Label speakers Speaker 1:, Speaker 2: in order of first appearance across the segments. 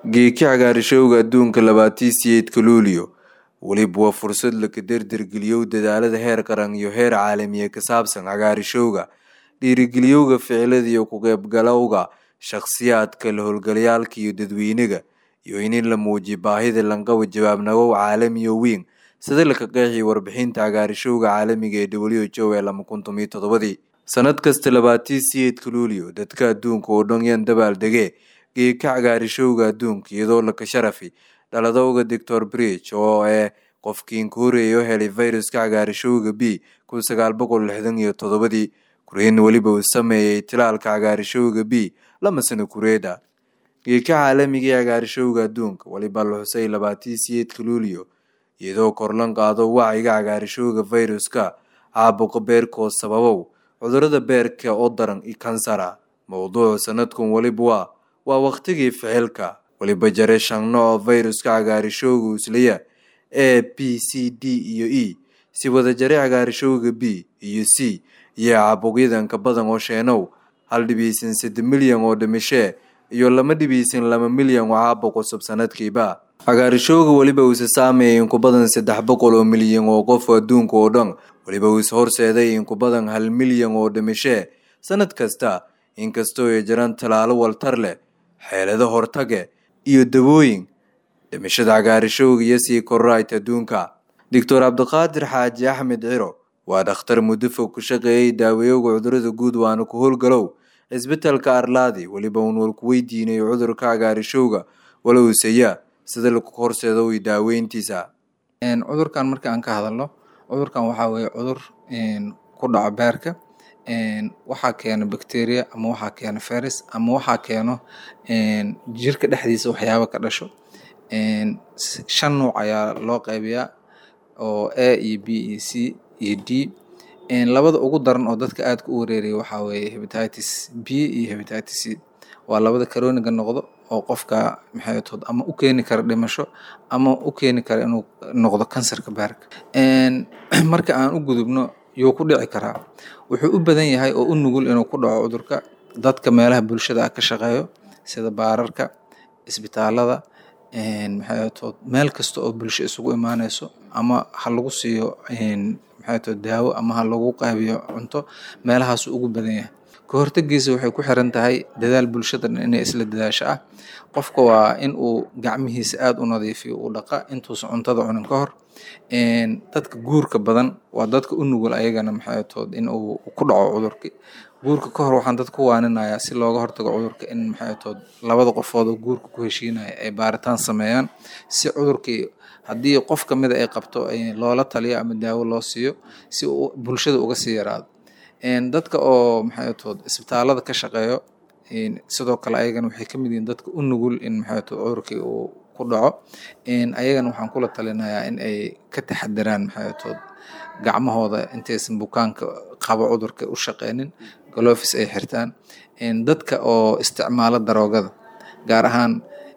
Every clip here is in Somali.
Speaker 1: geeki cagaarishowga adduunka labaatii siyeedka luulyo weliba waa fursad laka derdergeliyow dadaalada heer qaran iyo heer caalamiya ka saabsan cagaarishowga dhiirigeliyowga ficilada iyo ku qeybgalowga shakhsiyaadka la howlgalayaalka iyo dadweynaga iyo in in la muujiyo baahida lanqaba jawaabnagow caalamiyo weyn sida laka qeexiyay warbixinta cagaarishowga caalamiga ee w h o ee lama kun tomiyo toddobadii sanad kasta labaatii siyeedka luulyo dadka adduunka oo dhan yan dabaal degee geeka cagaarishowga adduunka iyadoo laka sharafi dhaladowga doctor bridge oo ee qofkiin ka horeeya oo helay viruska cagaarishowga b kun sagaal boqol lixdan iyo toddobadii kureen weliba uu sameeyey tilaalka cagaarishowga b lama sano kureeda geeka caalamiga ee cagaarishowga adduunka weliba la xusay labaatii siyeedka luulyo iyadoo korlan qaado wacyiga cagaarishowga viruska caabuqa beerkoo sababow cudurada beerka oo daran i kansara mowduucu sanadkan weliba waa waa wakhtigii ficilka weliba jare shan nooc viruska cagaarishowga uslaya a b c d iyo e si wada jare cagaarishowga b iyo c iyo caabuqyadan ka badan oo sheenow hal dhibiisan sadde milyan oo dhimashee iyo lama dhibiisan laba milyan oo caabuq cusub sanadkiiba cagaarishowga weliba uuse saameeyay in ku badan saddex boqol oo milyan oo qof adduunka oo dhan weliba uuse horseeday in ku badan hal milyan oo dhimashee sanad kasta inkastoo ay jiraan tallaalo waltar leh xeelado hortage iyo dawooyin dhimashada cagaarishowga iyo sii korraayta adduunka doctor cabdiqaadir xaaji axmed ciro waa dhakhtar muddo fog ku shaqeeyay daaweeyowga cudurada guud waana ku howlgalow cisbitalka arlaadi weliba uun walku weydiinay cudurka cagaarishowga walowsaya sida lagu horseedo i daaweyntiisa
Speaker 2: cudurkan marka aan ka hadalno cudurkan waxaa weeye cudur ku dhaco beerka waxaa keeno bacteria ama waxaa keeno virus ama waxaa keeno jirka dhexdiisa waxyaaba ka dhasho shan nuuc ayaa loo qaybiyaa oo a iyo b iyo c iyo d labada ugu daran oo dadka aadka u wareeraya waxaa weeye hebatitis b iyo hebatitis c waa labada karoniga noqdo oo qofka maxay tood ama u keeni kara dhimasho ama u keeni kara inuu noqdo kansarka beerka marka aan u gudubno yuu ku dhici karaa wuxuu u badan yahay oo u nugul inuu ku dhaco cudurka dadka meelaha bulshada ah ka shaqeeyo sida baararka isbitaalada maxay tood meel kasta oo bulsho isugu imaaneyso ama ha lagu siiyo maxay tood daawo ama ha lagu qaybiyo cunto meelahaasu ugu badan yahay ka hortagiisa waxay ku xiran tahay dadaal bulshada dhan inay isla dadaasho ah qofka waa in uu gacmihiisa aada u nadiifiyo uu dhaqa intuusan cuntada cunin ka hor dadka guurka badan waa dadka u nugul ayagana maxay tood in uu ku dhaco cudurki guurka ka hor waxaan dad ku waaninayaa si looga hortago cudurka in maxay tood labada qofood oo guurka ku heshiinaya ay baaritaan sameeyaan si cudurkii haddii qof kamida ay qabto loola taliyo ama daawo loo siiyo si uu bulshada uga sii yaraado dadka oo maxay tood isbitaalada ka shaqeeyo sidoo kale ayagana waxay kamid yihiin dadka u nugul in maxay tood cudurkii uu ku dhaco ayagana waxaan kula talinayaa in ay ka taxadiraan maxay tood gacmahooda intaysan bukaanka qabo cudurka u shaqeynin galofis ay xirtaan dadka oo isticmaalo daroogada gaar ahaan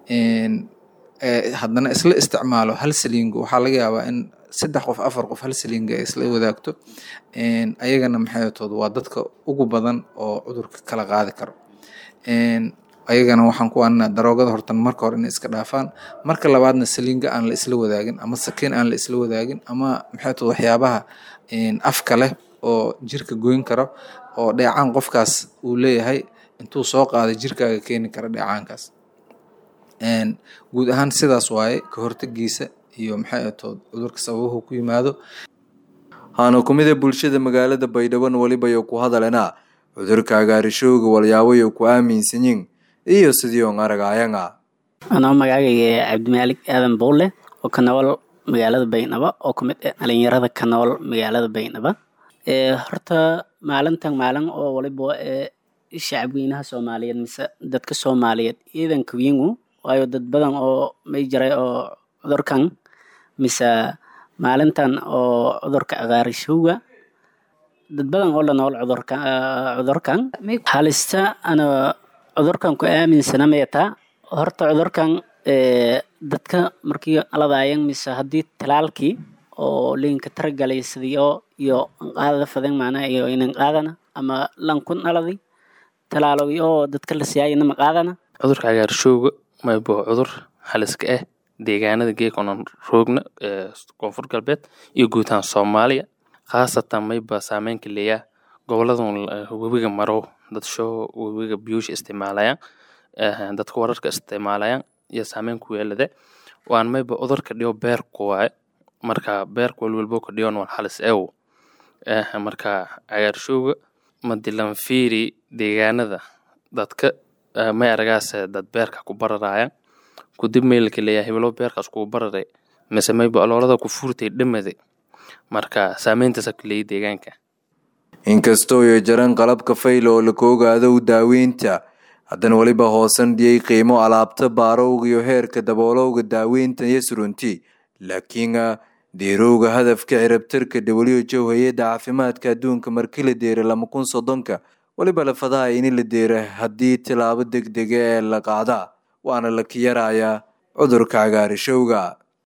Speaker 2: haddana isla isticmaalo hal saliingo waxaa laga yaabaa in saddex qof afar qof hal saliinga ay isla wadaagto ayagana maxay tood waa dadka ugu badan oo cudurka kala qaadi karo ayagana waxaan ku waanina daroogada hortan marka hore inay iska dhaafaan marka labaadna saliinga aan la isla wadaagin ama sakiin aan la isla wadaagin ama maxay tood waxyaabaha afka leh oo jirka goyn karo oo dheecaan qofkaas uu leeyahay intuu soo qaaday jirkaaga keeni kara dheecaankaas guud ahaan sidaas waaye ka hortagiisa iyo maxay tood cudurka sababuhu ku yimaado
Speaker 1: haana kumida bulshada magaalada baydhaban welibayo ku hadalena cudurka cagaarishowga walyaabayo ku aaminsanyin iyo sidii on aragaayanga
Speaker 3: anoo magacayga cabdimaalik aadan buulle oo ka nool magaalada baydhabo oo kamid ah dhalinyarada ka nool magaalada baydhabo horta maalintan maalin oo waliba shacabweynaha soomaaliyeed mise dadka soomaaliyeed ciidanka wingu waayo dad badan oo may jiray oo cudurkan mise maalintan oo cudurka cagaarishowga dad badan oo la nool cudurka cudurkan halista ana cudurkan ku aaminsana meetaa horta cudurkan dadka markii aladayan mise haddii talaalkii oo liinka taragalay sidiyo iyo qaadada fadan macnaha iyo inan qaadana ama lankun aladi talaalogi oo dadka la siyaayana ma qaadana
Speaker 4: cudurka cagaarshowga maybo cudur haliska ah deegaanada geekonan roogna ee koonfur galbeed iyo guud ahaan soomaaliya khaasatan mayba saameynka leeyaa goboladan webiga maro dadsho webiga biyuusha isticmaalayaan dadka wararka isticmaalayaan iyo saameyn ku yeelade waan mayba cudurka dhiyo beerku waaye marka beerka walwalbo ka dhiyon wal halis ew marka cagaarshowga madilan fiiri deegaanada dadka may aragaase dad beerka ku bararayaan kudib meelka leeyaa hebelo beerkaas kugu bararay mise mayba aloolada ku fuurtay dhamade marka saameyntaasa ku leeyay deegaanka
Speaker 1: inkastoo iyo jaran qalabka fayla oo laka ogaado daaweynta haddana weliba hoosan dhiyey qiimo alaabta baarowga iyo heerka daboolowga daaweynta iyo surunti laakiin deerowga hadafka cirabtarka who hay-adda caafimaadka adduunka markii la deeray lama kun soddonka weliba lafadaha ini la deera haddii tilaabo deg dega ee la qaadaa waana la ka yarayaa cudurka cagaarishowga